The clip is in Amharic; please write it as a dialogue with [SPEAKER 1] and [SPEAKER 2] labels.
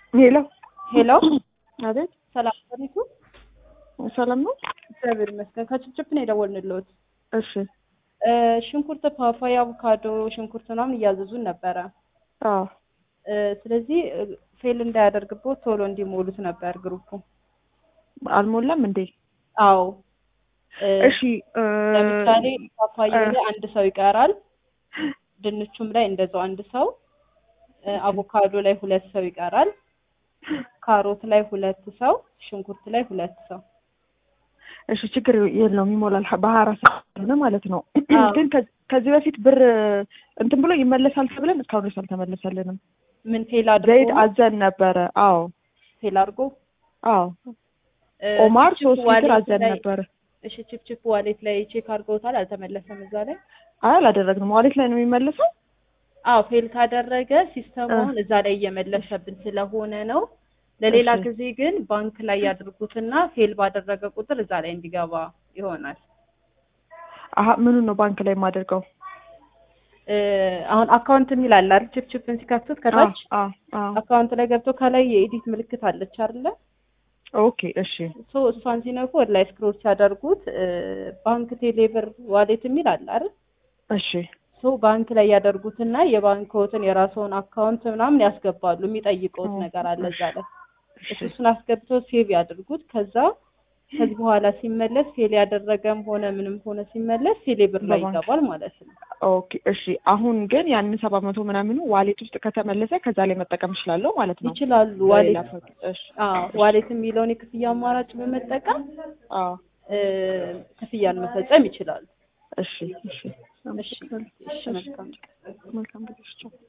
[SPEAKER 1] ሄሎ
[SPEAKER 2] ሄሎ
[SPEAKER 1] አቤት፣
[SPEAKER 2] ሰላም ሰሪቱ
[SPEAKER 1] ሰላም ነው?
[SPEAKER 2] እግዚአብሔር ይመስገን። ከችፕችፕ ነው የደወልንልዎት።
[SPEAKER 1] እሺ።
[SPEAKER 2] እ ሽንኩርት፣ ፓፓያ፣ አቮካዶ፣ ሽንኩርት ምናምን እያዘዙን ነበረ።
[SPEAKER 1] አዎ፣
[SPEAKER 2] እ ስለዚህ እ ፌል እንዳያደርግቦት ቶሎ እንዲሞሉት ነበር ግሩፑ።
[SPEAKER 1] አልሞላም እንዴ?
[SPEAKER 2] አዎ እ
[SPEAKER 1] እሺ። እ
[SPEAKER 2] ለምሳሌ ፓፓያ
[SPEAKER 1] እ
[SPEAKER 2] ላይ አንድ ሰው ይቀራል። ድንቹም ላይ እንደዛው አንድ ሰው እ አቮካዶ ላይ ሁለት ሰው ይቀራል። ካሮት ላይ ሁለት ሰው፣ ሽንኩርት ላይ ሁለት ሰው።
[SPEAKER 1] እሺ፣ ችግር የለውም ይሞላል። በሀያ አራት ሰዓት ሆነ ማለት ነው።
[SPEAKER 2] አዎ።
[SPEAKER 1] ግን ከ- ከዚህ በፊት ብር እንትን ብሎ ይመለሳል ተብለን እስካሁን ድረስ አልተመለሰልንም።
[SPEAKER 2] ምን ፌል አድርጎ
[SPEAKER 1] ዘይት
[SPEAKER 2] ነው?
[SPEAKER 1] አዘን ነበረ። አዎ፣
[SPEAKER 2] ፌል አድርጎ
[SPEAKER 1] አዎ።
[SPEAKER 2] እ
[SPEAKER 1] ኦማር
[SPEAKER 2] ችፕችፕ
[SPEAKER 1] ሶስት ሊትር
[SPEAKER 2] ዋሌት
[SPEAKER 1] አዘን
[SPEAKER 2] ላይ
[SPEAKER 1] ነበረ።
[SPEAKER 2] እሺ ችፕችፕ ዋሌት ላይ ቼክ አድርገውታል? አልተመለሰም እዛ ላይ?
[SPEAKER 1] አይ አላደረግንም። ዋሌት ላይ ነው የሚመለሰው።
[SPEAKER 2] አዎ ፌል ካደረገ ሲስተሙ
[SPEAKER 1] እ
[SPEAKER 2] አሁን እዛ ላይ እየመለሰብን ስለሆነ ነው። ለሌላ
[SPEAKER 1] እሺ
[SPEAKER 2] ጊዜ ግን ባንክ ላይ ያድርጉትና ፌል ባደረገ ቁጥር እዛ ላይ እንዲገባ ይሆናል።
[SPEAKER 1] አሀ ምኑን ነው ባንክ ላይ የማደርገው?
[SPEAKER 2] እ አሁን አካውንት የሚል አለ አይደል? ችፕችፕን ሲከፍቱት
[SPEAKER 1] አዎ
[SPEAKER 2] ከታች
[SPEAKER 1] አዎ አዎ።
[SPEAKER 2] አካውንት ላይ ገብቶ ከላይ የኤዲት ምልክት አለች አይደለ?
[SPEAKER 1] ኦኬ እሺ
[SPEAKER 2] ሶ እሷን ሲነኩ ወደ ላይ ስክሮል ሲያደርጉት እ ባንክ ቴሌብር ዋሌት የሚል አለ አይደል?
[SPEAKER 1] እሺ
[SPEAKER 2] ሶ ባንክ ላይ ያደርጉትና የባንክዎትን የራስዎን አካውንት ምናምን ያስገባሉ። የሚጠይቀውት
[SPEAKER 1] ኦ፣
[SPEAKER 2] ነገር አለ
[SPEAKER 1] እሺ
[SPEAKER 2] እዛ ላይ
[SPEAKER 1] እሺ
[SPEAKER 2] እሱ እሱን አስገብተው ሴቭ ያድርጉት። ከዛ ከዚህ በኋላ ሲመለስ ፌል ያደረገም ሆነ ምንም ሆነ ሲመለስ ቴሌብር ላይ
[SPEAKER 1] በባንክ
[SPEAKER 2] ይገባል ማለት ነው።
[SPEAKER 1] ኦኬ እሺ። አሁን ግን ያንን ሰባት መቶ ምናምኑ ዋሌት ውስጥ ከተመለሰ ከዛ ላይ መጠቀም እችላለሁ ማለት ነው
[SPEAKER 2] ይችላሉ።
[SPEAKER 1] ለሌላ
[SPEAKER 2] ዋሌት
[SPEAKER 1] ፈ- እሺ
[SPEAKER 2] አዎ
[SPEAKER 1] እሺ
[SPEAKER 2] ዋሌት የሚለውን የክፍያ አማራጭ በመጠቀም
[SPEAKER 1] አዎ
[SPEAKER 2] እ ክፍያን መፈጸም ይችላሉ።
[SPEAKER 1] እሺ እሺ
[SPEAKER 2] እሺ
[SPEAKER 1] አመሰግናለሁ።
[SPEAKER 2] እሺ
[SPEAKER 1] እሺ
[SPEAKER 2] መልካም
[SPEAKER 1] መልካም ጊዜ። ቻው